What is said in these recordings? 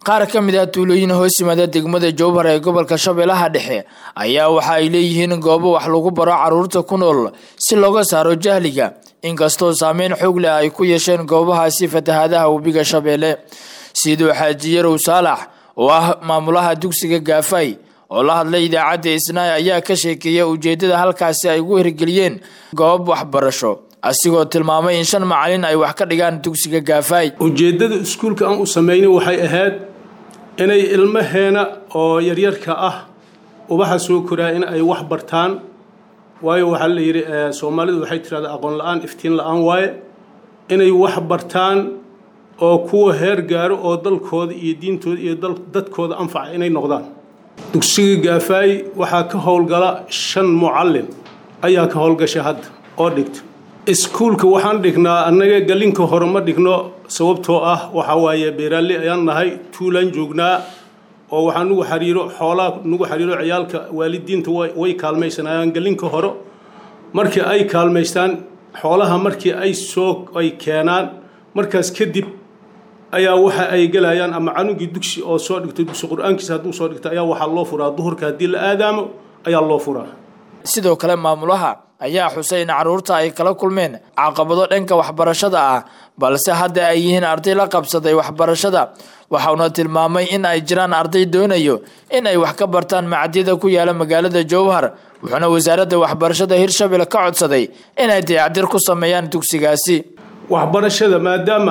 qaar ka mid ah tuulooyin hoos yimaada degmada jowhar ee gobolka shabeellaha dhexe ayaa waxa ay leeyihiin goobo wax lagu baro caruurta ku nool si looga saaro jahliga inkastoo saameyn xoog leh ay ku yeesheen goobahaasi fatahaadaha webiga shabeelle siduu xaaji yarow saalax oo ah maamulaha dugsiga gaafay oo la hadlay idaacadda isnaay ayaa ka sheekeeya ujeeddada halkaasi ay ugu hirgeliyeen goob waxbarasho asigoo tilmaamay in shan macalin ay wax ka dhigaan dugsiga gaafay ujeeddada iskuulka aan u samaynay waxay ahayd inay ilmaheena oo yaryarka ah ubaxa soo koraa in ay wax bartaan waayo waxaa la yidhi soomaalidu waxay tirahdaa aqoon la-aan iftiin la-aan waaye inay wax bartaan oo kuwa heer gaaro oo dalkooda iyo diintooda iyo dadkooda anfaca inay noqdaan dugsiga gaafaay waxaa ka howlgala shan mucallin ayaa ka howlgasha hadda oo dhigta iskuulka waxaan dhignaa annaga galinka hore ma dhigno sababtoo ah waxaa waaye beeraaley ayaan nahay tuulaan joognaa oo waxaa nugu xariiro xoolaa nugu xariiro ciyaalka waalidiinta way kaalmaysanayaan galinka hore markii ay kaalmaystaan xoolaha markii ay soo ay keenaan markaas kadib ayaa waxa ay gelayaan ama canugii dugsi oo soo dhigtay dugsi qur-aankiisa hadduu soo dhigtay ayaa waxaa loo furaa duhurka haddii la aadaamo ayaa loo furaa sidoo kale maamulaha ayaa xusay in caruurta ay kala kulmeen caqabado dhanka waxbarashada ah balse hadda ay yihiin arday la qabsaday waxbarashada waxauna tilmaamay in ay jiraan arday doonayo in ay wax ka bartaan macadyada ku yaala magaalada jowhar wuxuuna wasaaradda waxbarashada hirshabelle ka codsaday inay dayacdir ku sameeyaan dugsigaasi waxbarashada maadaama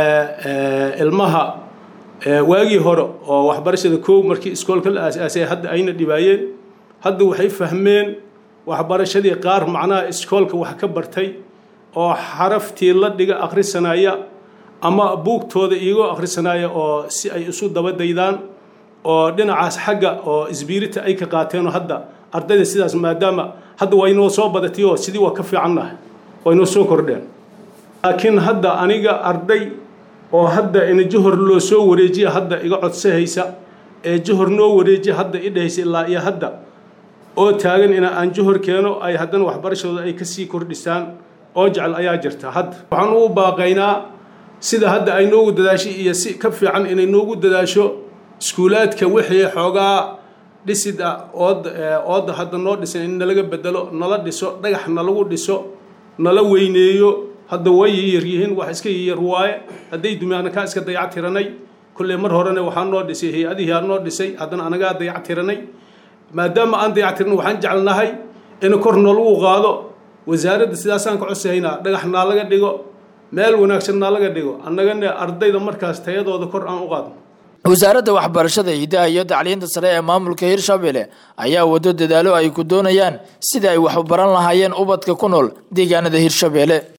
ilmaha waagii hore oo waxbarashada koow markii iskoolka la aas-aasay hadda ayna dhibaayeen hadda waxay fahmeen waxbarashadii qaar macnaha iskoolka wax ka bartay oo xaraftii la dhiga akhrisanaya ama buugtooda iyagoo akhrisanaya oo si ay isu dabadaydaan oo dhinacaas xagga oo isbiirita ay ka qaateenoo hadda ardayda sidaas maadaama hadda waa inoo soo badatay oo sidii waa ka fiicannahay waa inoo soo kordheen laakiin hadda aniga arday oo hadda ina johor loo soo wareejiya hadda iga codsahaysa ee johor noo wareejiya hadda i dhahaysa ilaa iyo hadda oo taagan ina aan johor keeno ay haddana waxbarashadooda ay kasii kordhisaan oo jecel ayaa jirta hadda waxaan ugu baaqaynaa sida hadda ay noogu dadaashay iyo si ka fiican inay noogu dadaasho iskuulaadka wixii xoogaa dhisid ah ood ooda hadda noo dhisan in nalaga bedelo nala dhiso dhagax nalagu dhiso nala weyneeyo hadda way yaryihiin wax iska yar waaye hadday dumiyaana kaa iska dayac tiranay kolley mar horena waxaa noo dhisay hay-adihii aa noo dhisay haddana anagaa dayac tiranay maadaama aan dayac tiran waxaan jecelnahay in kor noolagu qaado wasaaradda sidaasaan ka codsahaynaa dhagax naa laga dhigo meel wanaagsan naa laga dhigo annagana ardayda markaas tayadooda kor aan u qaadno wasaaradda waxbarashada hidaha iyo tacliinta sare ee maamulka hirshabelle ayaa wado dadaalo ay ku doonayaan sida ay wax u baran lahaayeen ubadka ku nool deegaanada hirshabelle